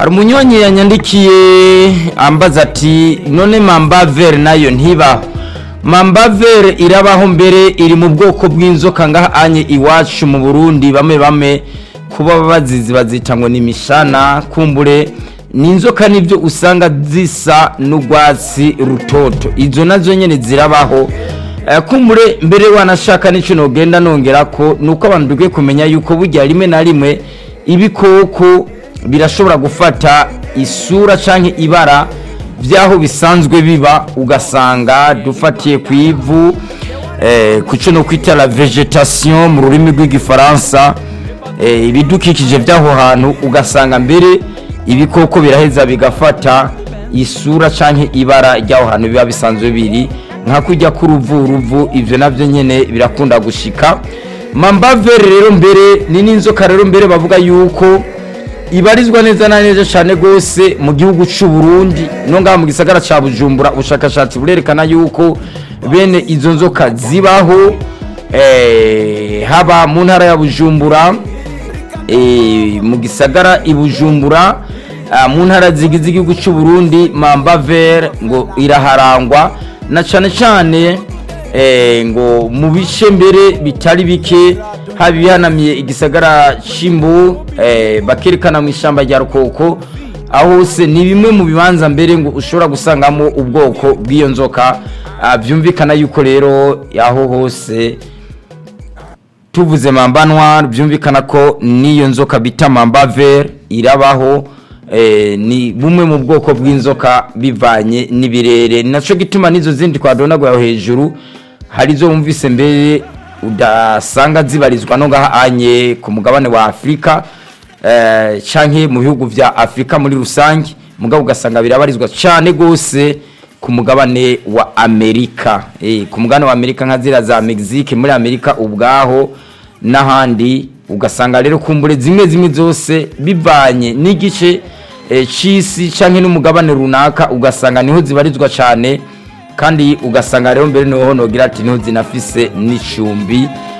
hari umunyonyi yanyandikiye ambaza ati none mambavere nayo ntibaho mambavere irabaho mbere iri mu bwoko bw'inzoka ngaha anye iwacu mu burundi bamwe bamwe kuba bazizi bazita ngo ni imishana kumbure ni inzoka nibyo usanga zisa n'urwatsi rutoto izo nazo nyine zirabaho Eh, kumbure mbere wanashaka n'icyo nogenda nongera ko ni uko abantu dukwiye kumenya yuko burya rimwe na rimwe ibikoko birashobora gufata isura cyangwa ibara by'aho bisanzwe biba ugasanga dufatiye ku ivu eh, ku cyo no kwita la vegetation mu rurimi rw'igifaransa eh, ibidukikije by'aho hantu ugasanga mbere ibikoko biraheza bigafata isura cyangwa ibara ry'aho hantu biba bisanzwe biri nka kujya k'uruvuruvu ibyo nabyo nyine birakunda gushika mambavere rero mbere ni n'inzoka rero mbere bavuga yuko ibarizwa neza na neza cyane rwose mu gihugu cy'u Burundi no ngaha mu gisagara cya Bujumbura ubushakashatsi burerekana yuko bene izo nzoka zibaho eh, haba mu ntara ya Bujumbura eh, mu gisagara i Bujumbura ah, mu ntara zigize igihugu cy'u Burundi mambavere ngo iraharangwa na cyane cyane eh, ngo mu bice mbere bitari bike haba ibihanamiye igisagara cy'imbu eh, bakerekana mu ishyamba rya rukoko aho hose ni bimwe mu bibanza mbere ngo ushobora gusangamo ubwoko bw'iyo nzoka Ah, byumvikana yuko rero aho hose tuvuze mamba noir byumvikana ko n'iyo nzoka bita mamba vert irabaho eh, ni bumwe mu bwoko bw'inzoka bivanye n'ibirere ni nacyo gituma n'izo zindi twadonaguye hejuru hari izo wumvise mbere udasanga zibarizwa no ngaha anye ku mugabane wa afurika eh, canke mu bihugu vya afurika muri rusange mugabo ugasanga birabarizwa cyane rwose ku mugabane wa amerika eh, ku mugabane wa amerika nka zira za mexique muri amerika ubwaho n'ahandi ugasanga rero kumbure zimwe zimwe zose bivanye n'igice eh, c'isi canke n'umugabane runaka ugasanga niho zibarizwa cyane kandi ugasanga rero mbere niho nogira ati niho zinafise n'icumbi